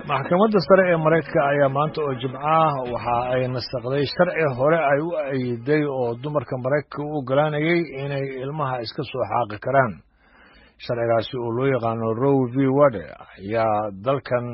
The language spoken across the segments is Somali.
maxkamadda sare ee maraykanka ayaa maanta oo jimco ah waxa ay nasaqday sharci hore ay u ayiday oo dumarka maraykanka u ogolaanayay inay ilmaha iska soo xaaqi karaan sharcigaasi oo loo yaqaano row v wade ayaa dalkan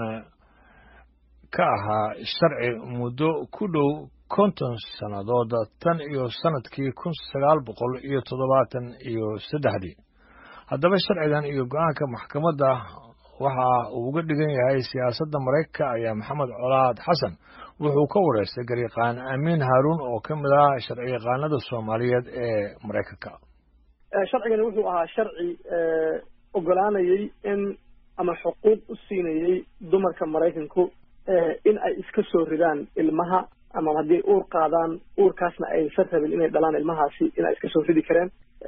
ka ahaa sharci muddo ku dhow konton sannadood tan iyo sannadkii kun sagaal boqol iyo toddobaatan iyo saddexdii haddaba sharcigan iyo go-aanka maxkamadda waxa uu uga dhigan yahay siyaasadda maraykanka ayaa maxamed colaad xasan wuxuu ka wareystay garyaqaan amiin haaruun oo ka mid ah sharci yaqaanada soomaaliyeed ee maraykanka sharcigani wuxuu ahaa sharci ogolaanayay in ama xuquuq u siinayay dumarka maraykanku in ay iska soo ridaan ilmaha ama haddii uur qaadaan uurkaasna aysan rabin inay dhalaan ilmahaasi in ay iska soo ridi kareen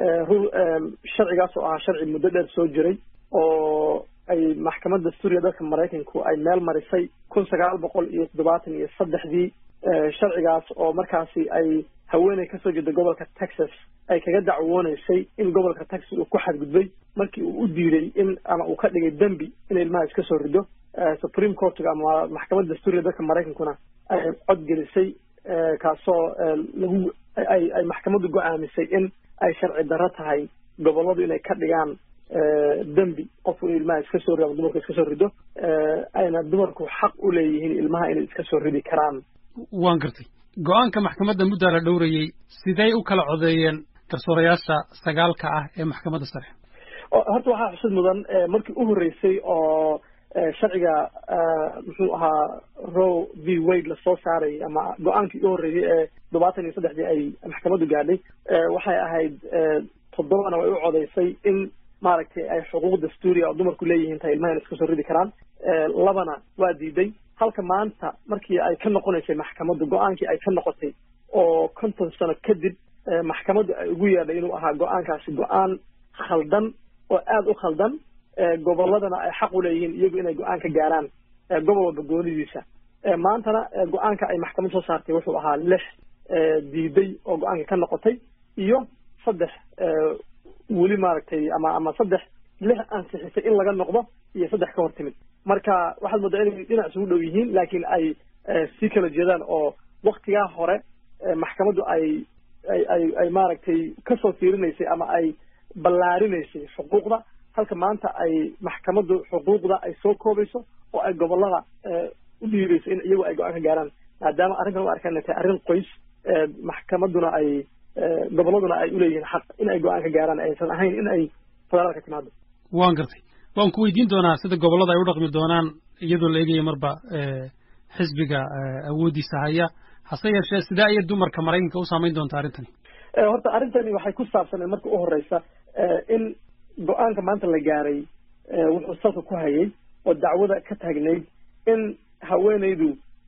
sharcigaas oo ahaa sharci muddo dheer soo jiray oo ay maxkamadda suuriya dalka maraykanku ay meel marisay kun sagaal boqol iyo toddobaatan iyo saddexdii sharcigaas oo markaasi ay haweeney kasoo jeeda gobolka texas ay kaga dacwooneysay in gobolka texas uu ku xadgudbay markii uu u diiday in ama uu ka dhigay dembi in ilmaha iska soo rido supreme courtga ama maxkamadda suuriya dalka maraykankuna ay cod gelisay kaasoo lagu ay ay maxkamaddu go-aamisay in ay sharci darro tahay gobolladu inay ka dhigaan dembi qofku inuu ilmaha iska soo rido ama dumarku iska soo rido ayna dumarku xaq u leeyihiin ilmaha inay iska soo ridi karaan waan gartay go-aanka maxkamadda muddaa la dhowrayey sidey u kala codeeyeen garsoorayaasha sagaalka ah ee maxkamadda sare horta waxaa xusid mudan markii u horreysay oo sharciga muxuu ahaa row v wade lasoo saaray ama go-aankii u horreeyey ee toddobaatan iyo saddexdii ay maxkamaddu gaadhay waxay ahayd toddobana way u codeysay in maaragtay ay xuquuq dastuuriya oo dumarku leeyihiin tahay ilmaha ina iska soo ridi karaan labana waa diiday halka maanta markii ay ka noqonaysay maxkamaddu go-aankii ay ka noqotay oo konton sano kadib maxkamaddu ay ugu yeedhay inuu ahaa go-aankaasi go-aan khaldan oo aada u khaldan gobolladana ay xaq u leeyihiin iyagu inay go-aan ka gaaraan gobol walba goonidiisa maantana go-aanka ay maxkamad soo saartay wuxuu ahaa lix diiday oo go-aanka ka noqotay iyo saddex weli maaragtay ama ama saddex lix ansixisay in laga noqdo iyo saddex ka hor timid marka waxaad moodaa inay dhinac isugu dhow yihiin laakiin ay sii kala jeedaan oo waktigaa hore maxkamaddu ay ay ay ay maaragtay kasoo fiirinaysay ama ay ballaarinaysay xuquuqda halka maanta ay maxkamaddu xuquuqda ay soo koobayso oo ay gobollada u dhiibayso in iyagu ay go-aan ka gaaraan maadaama arrintan u arkaan inay tahay arrin qoys maxkamadduna ay gobolladuna ay uleeyihiin xaq in ay go-aan ka gaaraan aysan ahayn in ay federaalka timaado waan gartay waan ku weydiin doonaa sida gobollada ay u dhaqmi doonaan iyadoo la eegaya marba xisbiga awooddiisa haya hase yeeshee sidee ayay dumarka maraykanka u saamayn doontaa arrintani horta arrintani waxay ku saabsaneen marka u horeysa in go-aanka maanta la gaaray wuxuu salka ku hayay oo dacwada ka taagnayd in haweeneydu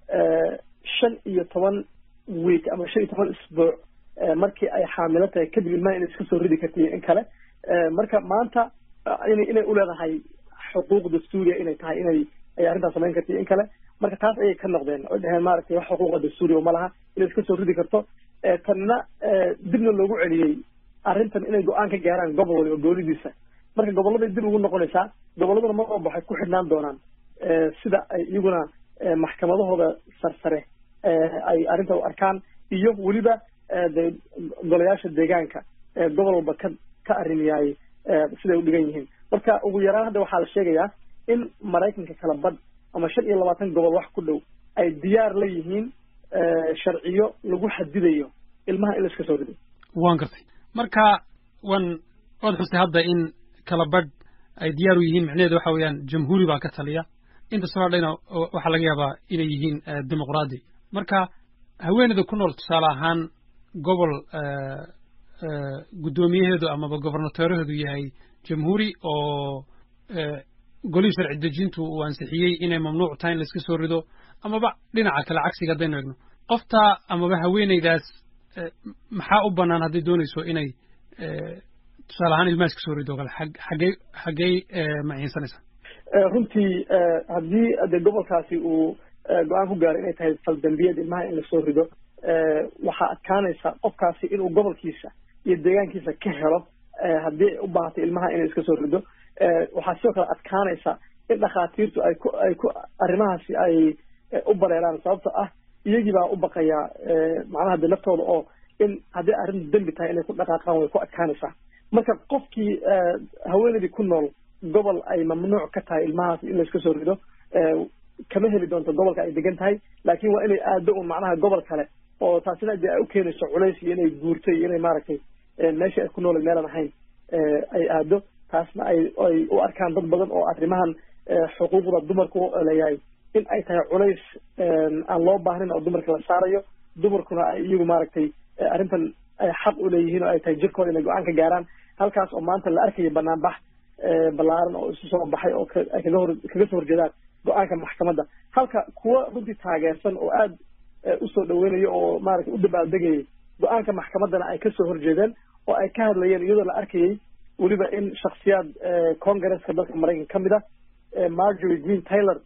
shan iyo toban week ama shan iyo toban isbuuc markii ay xaamilo tahay kadib ilmaha inay iska soo ridi karta iyo in kale marka maanta ina inay uleedahay xuquuq dastuuriya inay tahay inay ay arrintaas samayn karta iyo in kale marka taas ayay ka noqdeen oo dheheen maaragtay wax xuquuqa dastuuriya ma laha inay iska soo ridi karto tanna dibna loogu celiyey arrintan inay go-aan ka gaaraan gobol waliba goonidiisa marka gobolladay dib ugu noqonaysaa gobolladuna mar walba waxay ku xidhnaan doonaan sida ay iyaguna maxkamadahooda sarsare ay arrinta u arkaan iyo weliba de golayaasha deegaanka gobol walba ka ka arrimiyaay siday u dhigan yihiin marka ugu yaraan hadda waxaa la sheegayaa in maraykanka kala badh ama shan iyo labaatan gobol wax ku dhow ay diyaar la yihiin sharciyo lagu xadidayo ilmaha in la iska soo rido waan gartay marka wan waad xustay hadda in kala badh ay diyaar u yihiin micnaheedu waxa weeyaan jamhuuri baa ka taliya inta soo hadhayna waxaa laga yaabaa inay yihiin dimuqraadi marka haweeneyda ku nool tusaale ahaan gobol guddoomiyaheedu amaba gobernateeraheedu yahay jamhuuri oo golihii sharci dejintu uu ansixiyey inay mamnuuc tahay in laiska soo rido amaba dhinaca kale cagsiga haddaynu egno qofta amaba haweeneydaas maxaa u bannaan hadday doonayso inay tusaale ahaan ilmaha iska soo rido o kale xaggey xaggey maciinsanaysaa runtii haddii de gobolkaasi uu go-aan ku gaaray inay tahay faldambiyad ilmaha in lasoo rido waxaa adkaanaysa qofkaasi inuu gobolkiisa iyo deegaankiisa ka helo haddii ay u baahatay ilmaha inay iska soo rido waxaa sidoo kale adkaanaysa in dhakhaatiirtu ay ku ay ku arrimahaasi ay u bareeraan sababta ah iyagii baa u baqaya macnaha de naftooda oo in haddii arrintu dembi tahay inay ku dhaqaaqaan way ku adkaanaysaa marka qofkii haweeneydii ku nool gobol ay mamnuuc ka tahay ilmahaas in layska soo rido kama heli doonto gobolka ay degan tahay laakiin waa inay aado un macnaha gobol kale oo taasina dee ay u keenayso culays iyo inay guurto iyo inay maaragtay meeshii ay ku noolay meelan ahayn ay aado taasna ay ay u arkaan dad badan oo arrimahan xuquuqda dumarku leeyahay in ay tahay culays aan loo baahnin oo dumarka la saarayo dumarkuna ay iyagu maaragtay arrintan ay xaq u leeyihiin oo ay tahay jirkooda inay go-aan ka gaaraan halkaas oo maanta la arkayo banaanbax ballaaran oo isu soo baxay oo ay kaga hor kaga soo horjeedaan go-aanka maxkamadda halka kuwa runtii taageersan oo aad usoo dhaweynayo oo maaragtay u dabaaldegayay go-aanka maxkamaddana ay kasoo horjeedeen oo ay ka hadlayeen iyadoo la arkayay weliba in shaksiyaad congresska dalka maraykanka ka mid ah margery green taylor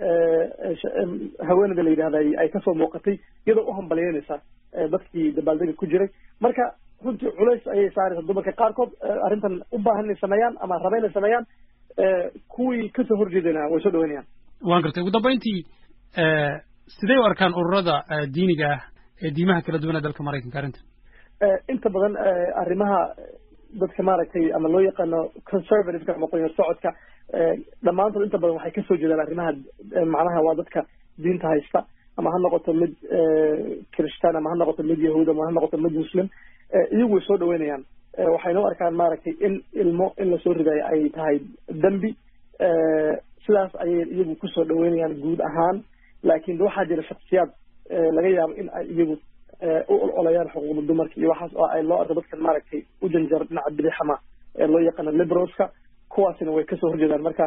haweeneyda la yidhahda ay kasoo muuqatay iyadoo u hambalyeynaysa dadkii dabaaldega ku jiray marka runtii culays ayay saaraysa dumarka qaarkood arrintan u baahan inay sameeyaan ama raba inay sameeyaan kuwii kasoo horjeedana way soo dhaweynayaan waan gartay ugu dambayntii sidee u arkaan ururada diiniga ah ee diimaha kala duwan ee dalka maraykanka arrintan inta badan arrimaha dadka maaragtay ama loo yaqaano conservativeka ama qoyar socodka dhammaantood inta badan waxay kasoo jeedaan arrimaha macnaha waa dadka diinta haysta ama ha noqoto mid kiristaan ama ha noqoto mid yahuud ama ha noqoto mid muslim iyagu way soo dhaweynayaan waxayna u arkaan maaragtay in ilmo in lasoo ridayo ay tahay dembi sidaas ayay iyagu kusoo dhaweynayaan guud ahaan laakiin waxaa jira shaksiyaad laga yaabo in ay iyagu u ololayaan xuquuqda dumarka iyo waxaas oo ay loo arko dadkan maaragtay u janjaro dhinaca bidixama ee loo yaqaano liberalska kuwaasina way kasoo horjeedaan marka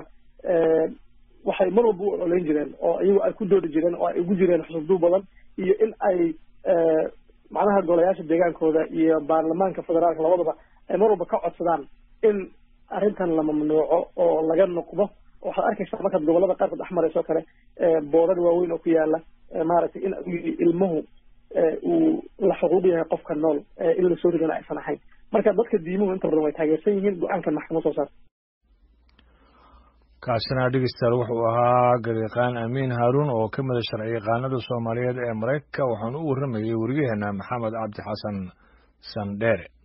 waxay mar walba u ololeyn jireen oo iyagu ay ku doodi jireen oo ay ugu jireen xusubduu badan iyo in ay macnaha golayaasha deegaankooda iyo baarlamaanka federaalka labadaba ay mar walba ka codsadaan in arrintan la mamnuuco oo laga noqdo waxaad arkaysaa markaad gobolada qaarkood dhex marayso kale boodar waaweyn oo ku yaala maaragtay in ilmuhu uu la xuquuq yahay qofka nool in la soo ridana aysan ahayn marka dadka diimuhu inta badan way taageersan yihiin go-aankan maxkamad soo saarta kaasina dhegeystayaal wuxuu ahaa garyaqaan amiin haaruun oo ka mida sharci yaqaanada soomaaliyeed ee maraykanka waxaanu u warramayay weriyaheena maxamed cabdi xasan sandheere